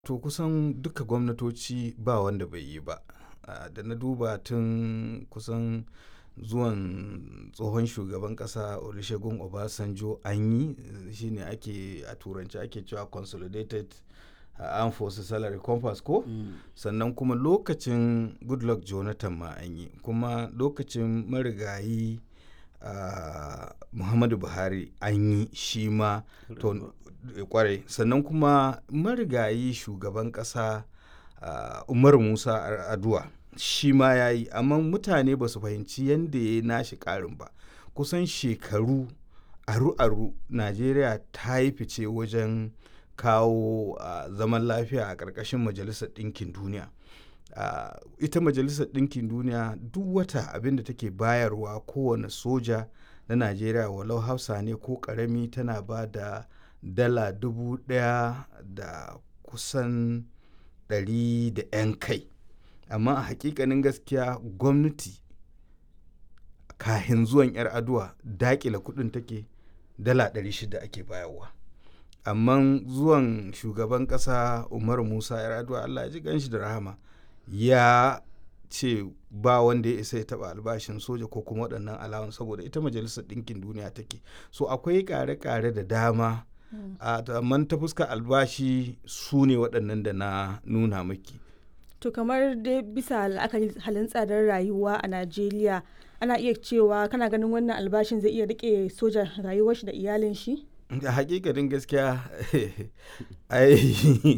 To kusan duka gwamnatoci ba wanda bai yi ba. Ah, da na duba tun kusan zuwan tsohon shugaban ƙasa Olusegun Obasanjo an yi, shine ake a turanci ake cewa Consolidated Armed Forces Salary Compass ko? Sannan kuma lokacin Goodluck Jonathan ma an yi. Kuma lokacin marigayi ah, Muhammadu Buhari an yi shi ma to ƙwarai. Sannan kuma marigayi shugaban ƙasa ah, Umaru Musa Yar'adua shi ma ya yi. Amma mutane ba su fahimci yanda ya yi nashi ƙarin ba. Kusan shekaru aru-aru Najeriya ta yi fice wajen kawo ah, zaman lafiya a ƙarƙashin Majalisar Ɗinkin Duniya. Ah, ita Majalisar Ɗinkin Duniya duk wata abin da take bayarwa kowane soja na Najeriya walau hafsa ne ko ƙarami tana ba da dala dubu ɗaya da kusan ɗari da 'yan kai. Amma a hakikanin gaskiya gwamnati kahin zuwan Yar'adua daƙile kuɗin take dala ɗari shida ake bayarwa. Amman zuwan shugaban ƙasa Umaru Musa Yar'adua Allah ya ji ƙanshi da rahama ya ce ba wanda ya isa ya taɓa albashin soja ko kuma waɗannan allowance saboda ita Majalisar Ɗinkin Duniya take. So akwai ƙare-ƙare da dama. Ah, amman ta fuskar albashi su ne waɗannan da na nuna maki. To kamar dai bisa la'akari halin tsadar rayuwa a Najeriya ana iya cewa kana ganin wannan albashin zai iya riƙe soja rayuwar shi da iyalin shi? A hakikanin gaskiya ai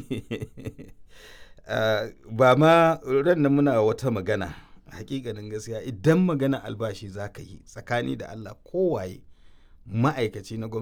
ah, ba ma ran nan muna wata magana. Hakikanin gaskiya idan maganar albashi za ka yi tsakani da Allah ko waye ma'aikaci na gwamnati.